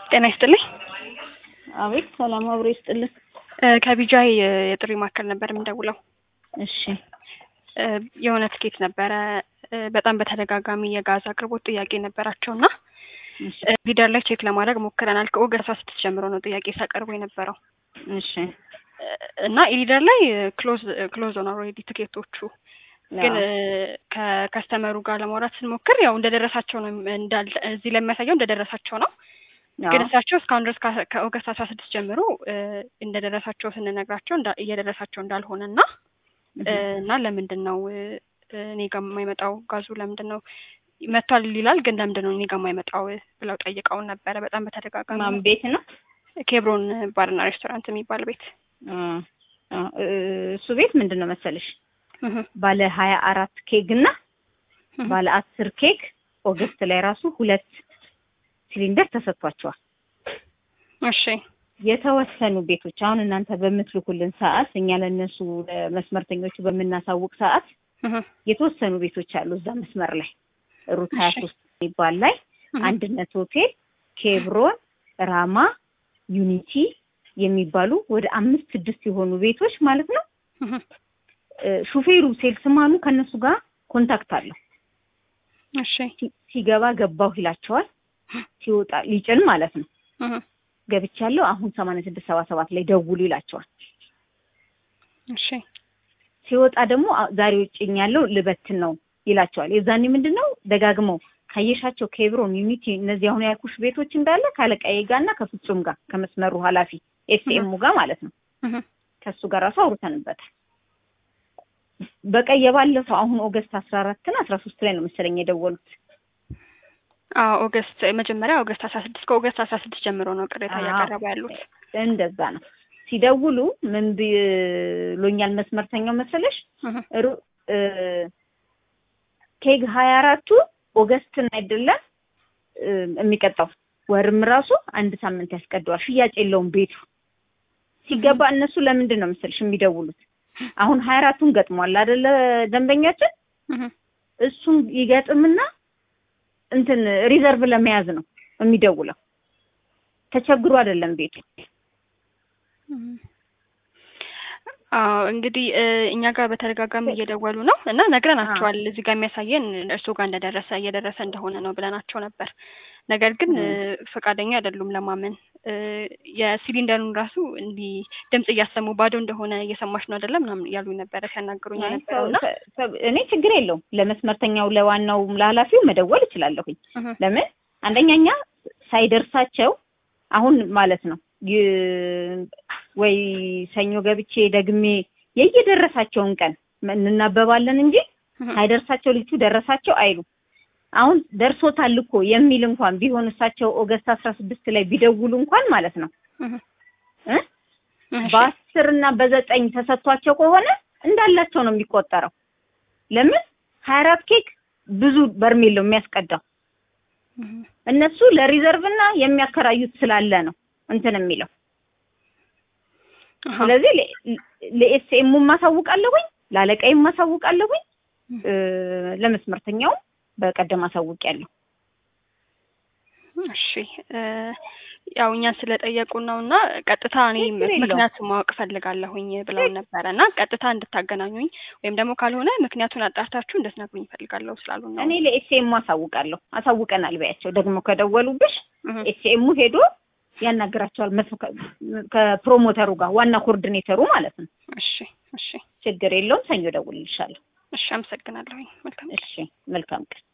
ጤና ይስጥልኝ። አቤት ሰላም አብሮ ይስጥልን። ከቢጃይ የጥሪ ማዕከል ነበር የምንደውለው። እሺ እ የሆነ ትኬት ነበረ እ በጣም በተደጋጋሚ የጋዝ አቅርቦት ጥያቄ ነበራቸው እና እሺ ሊደር ላይ ቼክ ለማድረግ ሞክረናል። ከኦገስት አስራ ስድስት ጀምሮ ነው ጥያቄ ሲያቀርቡ የነበረው እሺ እ እና ኢሊደር ላይ ክሎዝ ክሎዝ ሆነ ኦልሬዲ ትኬቶቹ ግን እ ከከስተመሩ ጋር ለማውራት ስንሞክር ያው እንደደረሳቸው ነው እንዳል እዚህ ላይ የሚያሳየው እንደደረሳቸው ነው። ግን እሳቸው እስካሁን ድረስ ከ- ከኦገስት አስራ ስድስት ጀምሮ እ እንደደረሳቸው ስንነግራቸው እንዳ- እየደረሳቸው እንዳልሆነ እና እ እና ለምንድን ነው እ እኔ ጋር የማይመጣው ጋዙ ለምንድን ነው መጥቷል ይላል፣ ግን ለምንድን ነው እኔ ጋር የማይመጣው ብለው ጠይቀውን ነበረ። በጣም በተደጋጋሚ ማን ቤት ነው? ኬብሮን ባርና ሬስቶራንት የሚባል ቤት አ አ እ እሱ ቤት ምንድን ነው መሰለሽ እህ ባለ ሀያ አራት ኬክ እና እህ ባለ አስር ኬክ ኦገስት ላይ ራሱ ሁለት ሲሊንደር ተሰጥቷቸዋል። እሺ የተወሰኑ ቤቶች አሁን እናንተ በምትልኩልን ሰዓት እኛ ለእነሱ ለመስመርተኞቹ በምናሳውቅ ሰዓት እህ የተወሰኑ ቤቶች አሉ እዛ መስመር ላይ ሩት ሀያ እሺ። ሶስት የሚባል ላይ እህ አንድነት ሆቴል፣ ኬብሮን፣ ራማ፣ ዩኒቲ የሚባሉ ወደ አምስት ስድስት የሆኑ ቤቶች ማለት ነው። እህ እ ሹፌሩ ሴልስማኑ ከእነሱ ጋር ኮንታክት አለው። እሺ ሲ- ሲገባ ገባሁ ይላቸዋል። ሲወጣ ሊጭን ማለት ነው እህ ገብቻለሁ አሁን ሰማንያ ስድስት ሰባ ሰባት ላይ ደውሉ ይላቸዋል። እሺ ሲወጣ ደግሞ አ- ዛሬ ውጭኛለሁ ልበትን ነው ይላቸዋል። የዛኔ ምንድን ነው ደጋግመው ካየሻቸው ኬብሮን፣ ዩኒቲ እነዚህ አሁን ያልኩሽ ቤቶች እንዳለ ካለቃዬ ጋር እና ከፍጹም ጋር ከመስመሩ ኃላፊ ኤስኤሙ ጋር ማለት ነው እህ ከሱ ጋር ራሱ አውርተንበታል። በቀይ የባለፈው አሁን ኦገስት አስራ አራት እና አስራ ሶስት ላይ ነው መሰለኝ የደወሉት። አዎ ኦገስት መጀመሪያ ኦገስት አስራ ስድስት ከኦገስት አስራ ስድስት ጀምሮ ነው ቅሬታ አዎ። እያቀረቡ ያሉት። እንደዛ ነው ሲደውሉ ምን ብሎኛል መስመርተኛው መሰለሽ እህ ሩ- እ ኬግ ሀያ አራቱ ኦገስትን አይደለም እ የሚቀጣው ወርም ራሱ አንድ ሳምንት ያስቀደዋል። ሽያጭ የለውም ቤቱ ሲገባ እነሱ ለምንድን ነው መሰለሽ የሚደውሉት? አሁን ሀያ አራቱን ገጥሟል አይደለ ደንበኛችን እህ እሱን ይገጥምና እንትን ሪዘርቭ ለመያዝ ነው የሚደውለው። ተቸግሮ አይደለም ቤቱ። አዎ እንግዲህ እ እኛ ጋር በተደጋጋሚ እየደወሉ ነው እና ነግረናቸዋል። እዚህ ጋር የሚያሳየን እርስዎ ጋር እንደደረሰ እየደረሰ እንደሆነ ነው ብለናቸው ነበር። ነገር ግን እ ፈቃደኛ አይደሉም ለማመን። እ የሲሊንደሩን ራሱ እንዲህ ድምጽ እያሰሙ ባዶ እንደሆነ እየሰማሽ ነው አይደለም ምናምን እያሉኝ ነበረ ሲያናግሩኝ አይ የነበረው እና ሰው- ሰው- እኔ ችግር የለውም ለመስመርተኛው ለዋናው ለኃላፊው መደወል እችላለሁኝ። እህ ለምን አንደኛኛ ሳይደርሳቸው አሁን ማለት ነው ይ- ወይ ሰኞ ገብቼ ደግሜ የየደረሳቸውን ቀን እንናበባለን እንጂ እህ ሳይደርሳቸው ልጁ ደረሳቸው አይሉ። አሁን ደርሶታል እኮ የሚል እንኳን ቢሆን እሳቸው ኦገስት አስራ ስድስት ላይ ቢደውሉ እንኳን ማለት ነው እህ እ እሺ በአስር እና በዘጠኝ ተሰጥቷቸው ከሆነ እንዳላቸው ነው የሚቆጠረው። ለምን ሀያ አራት ኬክ ብዙ በርሜል ነው የሚያስቀዳው። እህ እነሱ ለሪዘርቭ እና የሚያከራዩት ስላለ ነው እንትን የሚለው። አሃ ስለዚህ ለኤስኤሙ ማሳውቃለሁኝ፣ ለአለቃይም ማሳውቃለሁኝ፣ እ ለመስመርተኛው በቀደም አሳውቂያለሁ። እሺ እ ያው እኛን ስለጠየቁን ነው እና ቀጥታ እኔ ችግር የለውም። ምክንያቱን ማወቅ ፈልጋለሁኝ ብለውን ነበረ እና ቀጥታ እንድታገናኙኝ ወይም ደግሞ ካልሆነ ምክንያቱን አጣርታችሁ እንድትነግሩኝ እፈልጋለሁ ስላሉን ነው። እኔ ለኤስኤሙ አሳውቃለሁ። አሳውቀናል በያቸው። ደግሞ ከደወሉብሽ እህ ኤስኤሙ ሄዶ ያናግራቸዋል። መስ- ከ- ከፕሮሞተሩ ጋር ዋና ኮኦርዲኔተሩ ማለት ነው። እሺ እሺ ችግር የለውም። ሰኞ ደውልልሻለሁ። እሺ አመሰግናለሁኝ። መልካም እሺ፣ መልካም ቀን።